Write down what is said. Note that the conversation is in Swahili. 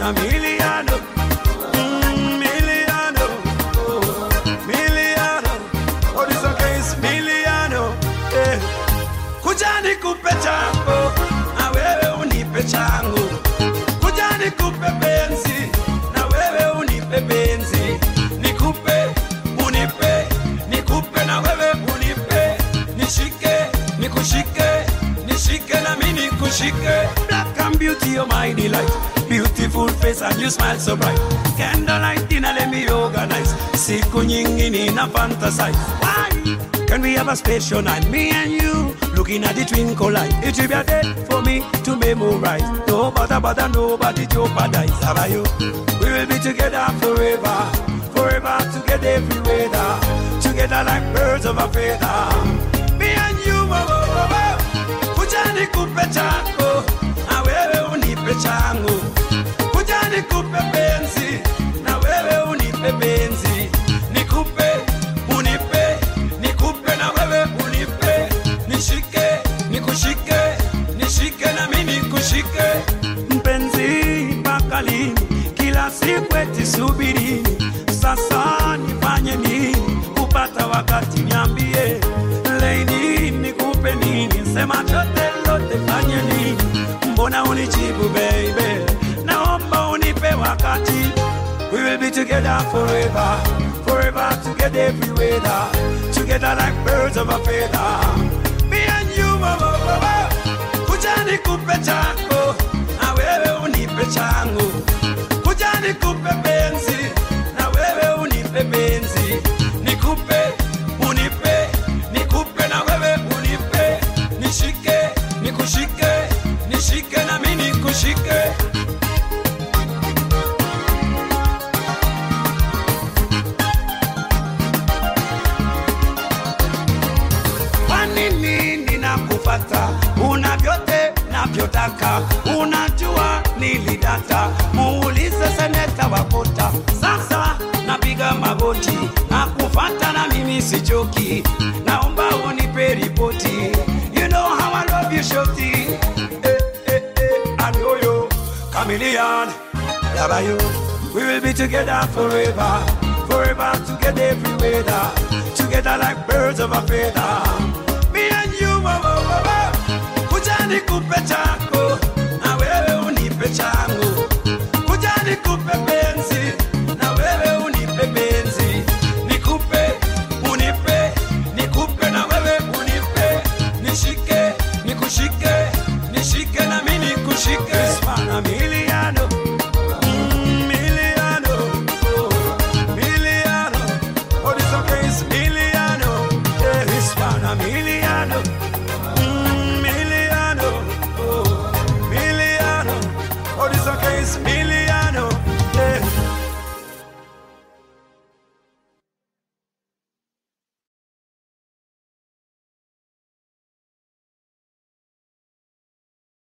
Miliano, mm, Miliano, oh, Miliano. Oh, this song is Miliano. Eh. Kuja nikupe chako na wewe unipe changu, kuja nikupe penzi na wewe unipe penzi, nikupe unipe, nikupe na wewe unipe, nishike nikushike, nishike na mimi nikushike. Black and beauty, you're my delight. Beautiful face and you smile so bright. Candlelight dinner, let me organize. Siku nyingi nina fantasize. Why? Can we have a special night, me and you, looking at the twinkle light? It will be a day for me to memorize. No bother, bother, nobody jeopardize. How about you? We will be together forever, forever together every weather, together like birds of a feather. Me and you, oh, oh, oh, oh. kuja nikupe chako, na wewe unipe changu. Kuja nikupe penzi, na wewe unipe penzi. Nikupe, unipe, nikupe na wewe unipe. Nishike, nikushike, nishike na mimi nikushike. Mpenzi mpaka lini? Kila siku eti subirini. Sasa nifanye nini kupata wakati? Niambie lady, nikupe nini? Sema chote lote, fanye nini? Mbona unijibu baby? Naomba unipe wakati. We will be together forever, forever together every weather, together like birds of a feather. Me and you, oh, oh, oh, oh. kuja nikupe chako na wewe unipe changu, kuja nikupe penzi na wewe unipe penzi, nikupe unipe, nikupe na wewe unipe, nishike nikushike, nishike na mimi nikushike. Kwa nini ninakufata? Una vyote navyotaka, unajua nilidata. Muulize seneta Wakota, sasa napiga magoti nakufata, na mimi sichoki, naomba unipe ripoti. You know how I love you shorty. Eh, eh, eh, I know you, chameleon. Love you. We will be together forever, forever together every weather, together like birds of a feather. Me and you, oh, oh, oh, oh. kuja nikupe chako na wewe unipe changu.